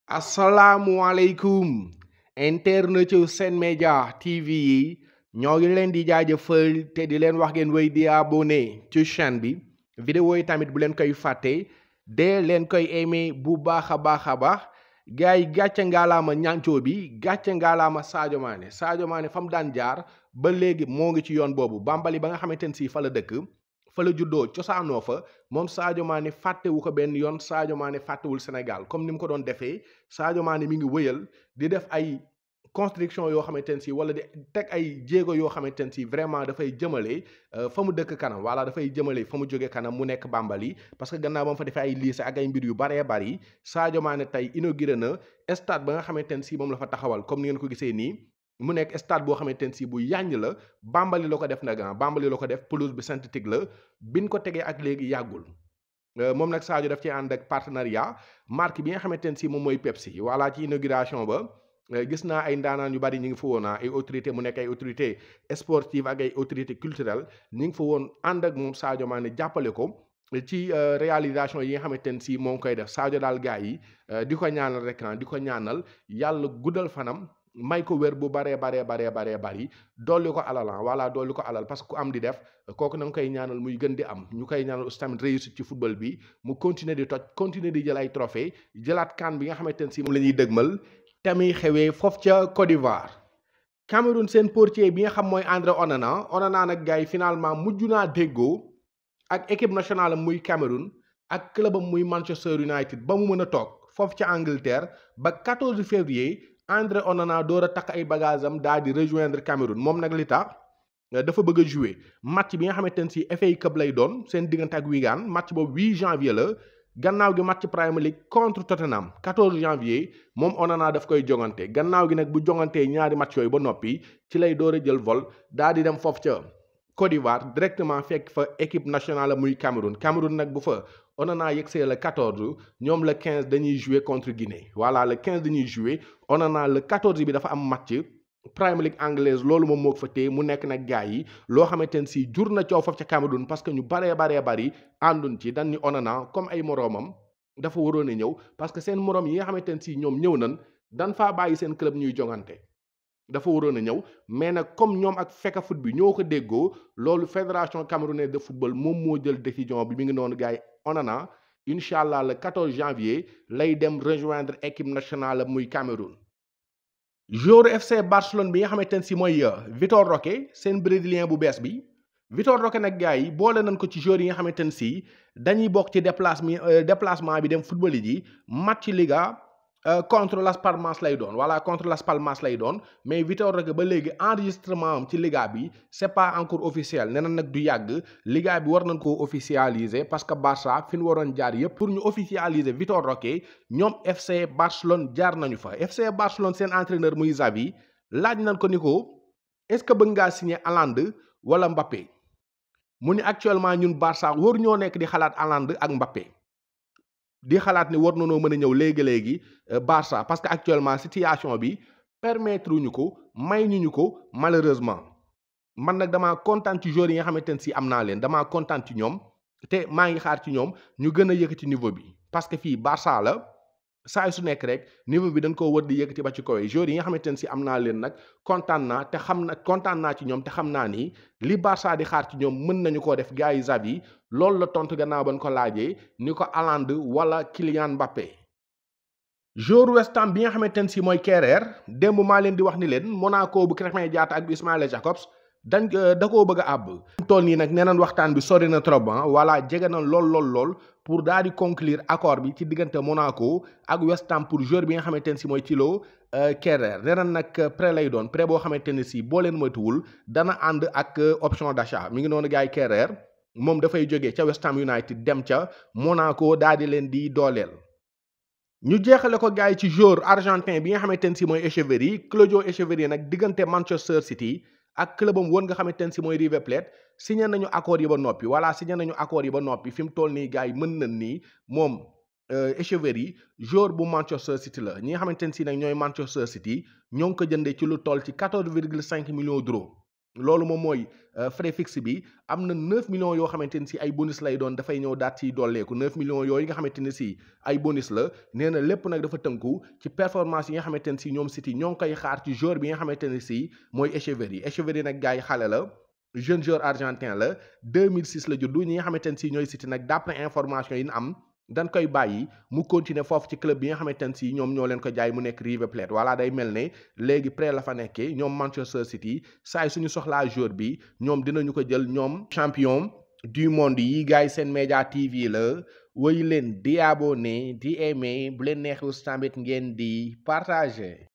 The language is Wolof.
asalaamualeykum internet yu Sen Média TV yi ñoo ngi leen di jaajëfal te di leen wax ngeen wéy di abonné ci chaîne bi vidéo yi tamit bu leen koy fàtte dee leen koy aimé bu baax a baax a baax gars yi gàcce ngaalaama ñancoo bi gàcce ngaalaama Sadio Mané Sadio Mané fa mu daan jaar ba léegi moo ngi ci yoon boobu Bambali ba nga xamante ne si fa la dëkk fa la juddoo cosaanoo fa moom Sadio Mané fàttewu ko benn yoon Sadio Mané fàttewul Sénégal comme ni mu ko doon defee Sadio Mané mi ngi wëyal di def ay construction yoo xamante ne si wala di teg ay jéego yoo xamante ne si vraiment dafay jëmale fa mu dëkk kanam wala dafay jëmale fa mu jóge kanam mu nekk Bambali parce que gannaaw ba mu fa defee ay lycée ak ay mbir yu baree bari Sadio Mané tey inauguré na stade ba nga xamante ne si moom la fa taxawal comme ni ngeen ko gisee nii mu nekk stade boo xamante ne si bu yàññ la Bambali la ko def nag Bambali la ko def pelouse bi synthétique la biñ ko tegee ak léegi yàggul moom nag Sadio daf ci ànd ak partenariat marque bi nga xamante ne si moom mooy Pepsi voilà ci inauguration ba gis naa ay ndaanaan yu bari ñu ngi fa woon ay autorité mu nekk ay autorité sportive ak ay autorité culturelle ñu ngi fa woon ànd ak moom Sadio Mané jàppale ko ci réalisation yi nga xamante ne si moo ngi koy def Sadio daal gars yi di ko ñaanal rek di ko ñaanal yàlla guddal fanam may ko wér bu baree baree baree baree bari dolli ko alalan voilà dolli ko alal parce que ku am di def kooku na nga koy ñaanal muy gën di am ñu koy ñaanal aussi tamit réussite ci football bi mu continuer di toj continuer di jël ay trophée jëlaat kan bi nga xamante ne si moom la ñuy dëgmal te muy xewee foofu ca Côte d'Ivoire Cameroun seen portier bi nga xam mooy André Onana Onana nag gars yi finalement mujj naa déggoo ak équipe nationale muy Cameroun ak clubam muy Manchester United ba mu mën a toog foofu ca Angleterre ba 14 février André Onana door a takk ay bagages am daal di rejoindre Cameroun moom nag li tax dafa bëgg a jouer match bi nga xamante ne si FA Cup lay doon seen diggante ak Wigan match boobu 8 janvier la gannaaw gi match Premier League contre Tottenham 14 janvier moom Onana daf koy jongante gannaaw gi nag bu jongantee ñaari match yooyu ba noppi ci lay door a jël vol daal di dem foofu ca Côte d'Ivoire directement fekk fa équipe nationale muy Cameroun Cameroun nag bu fa Onana yegsee le 14 ñoom le 15 dañuy jouer contre Guinée voilà le 15 dañuy jouer Onana le 14 bi dafa am match Premier League anglaise loolu moom moo ko fa téye mu nekk nag gars yi loo xamante ne si jur na coow foofu ca Cameroun parce que ñu baree baree bari àndun ci dañ ni Onana comme ay moroomam dafa waroon a ñëw parce que seen moroom yi nga xamante ne si ñoom ñëw nañ dan faa bàyyi seen club ñuy jongante dafa waroon a ñëw mais nag comme ñoom ak fekka foot bi ñoo ko déggoo loolu fédération camerounaise de football moom moo jël décision bi mi ngi noonu gars yi Onana incha allah le 14 janvier lay dem rejoindre équipe nationale muy Cameroun. joueur FC Barcelone bi nga xamante ne si mooy Vitor Roque seen brésilien bu bees bi Vitor Roque nag gars yi boole nañ ko ci joueurs yi nga xamante ne si dañuy bokk ci déplacement déplacement bi dem football yi match Liga. contre Las Palmas lay doon voilà contre Las Palmas lay doon mais Vitor Roque ba léegi enregistrement am ci Liga bi c'est pas encore officiel nee na nag du yàgg Liga bi war nañ koo officialiser parce que Barça fi ñu waroon jaar yëpp pour ñu officialiser Vitor Roque ñoom FC Barcelone jaar nañu fa FC Barcelone seen entraîneur muy Xavi laaj nañ ko ni ko est-ce que bëgg ngaa signer Haaland wala Mbappé mu ni actuellement ñun Barça war ñoo nekk di xalaat Haaland ak Mbappé. di xalaat ni war nañoo mën a ñëw léegi-léegi Barça parce que actuellement situation bi permettre ñu ko may ñu ñu ko malheureusement man nag damaa kontaan ci joueurs yi nga xamante ne si am naa leen damaa kontaan ci ñoom te maa ngi xaar ci ñoom ñu gën a yëkkati niveau bi parce que fii Barça la saa su nekk rek niveau bi dañ koo wër di yëkkati ba ci kaw joueurs yi nga xamante ne si am naa leen nag kontaan naa te xam na kontaan naa ci ñoom te xam naa ni li Barça di xaar ci ñoom mën nañu koo def gars yi Xavi loolu la tontu gannaaw ba ñu ko laajee ni ko Haaland wala Kylian Mbappé. joueur West Ham bi nga xamante ne si mooy Kerrer démb maa leen di wax ni leen Monaco bu Krépin Diatta ak bu Ismaïla Jacobs dañ da koo bëgg a àbb. tool nii nag nee nañ waxtaan bi sori na trop ah voilà jege na lool lool lool pour daal di conclure accord bi ci diggante Monaco ak West Ham pour joueur bi nga xamante ne si mooy Thilo Kerrer nee nañ nag prêt lay doon prêt boo xamante ne si boo leen moytuwul dana ànd ak option d'achat mi ngi noonu gars yi Kerrer. moom dafay jógee ca West Ham United dem ca Monaco daal di leen di dooleel. ñu jeexale ko gars yi ci joueur argentin bi nga xamante ne si mooy Echeverry Claudio Echeverry nag diggante Manchester City ak clubam woon nga xamante ne si mooy River Plate signé nañu accord yi ba noppi voilà signé nañu accord yi ba noppi fi mu toll nii gars yi mën nañ nii moom Echeverry joueur bu Manchester City la ñi nga xamante ne si nag ñooy Manchester City ñoo ngi ko jëndee ci lu toll ci 14 virgule 5 millions d'euros loolu moom mooy frais fixe bi am na 9 millions yoo xamante ni si ay bonus lay doon dafay ñëw daat ciy dolleeku 9 millions yooyu nga xamante ni si ay bonus la nee na lépp nag dafa tënku ci performance yi nga xamante ni si ñoom City ñoo ngi koy xaar ci joueur bi nga xamante ni si mooy Echeverry Echeverry nag gars yi xale la jeune joueur argentin la 2006 la juddu ñi nga xamante ne si ñooy City nag d'après information yi ñu am dañ koy bàyyi mu continuer foofu ci club bi nga xamante ne si ñoom ñoo leen ko jaay mu nekk River Plate voilà day mel ne léegi prêt la fa nekkee ñoom Manchester City saa suñu soxlaa joueur bi ñoom dinañu ko jël ñoom champion du monde yi gars yi seen média TV la woy leen di abonné di aimé bu leen neexee tamit ngeen di partager.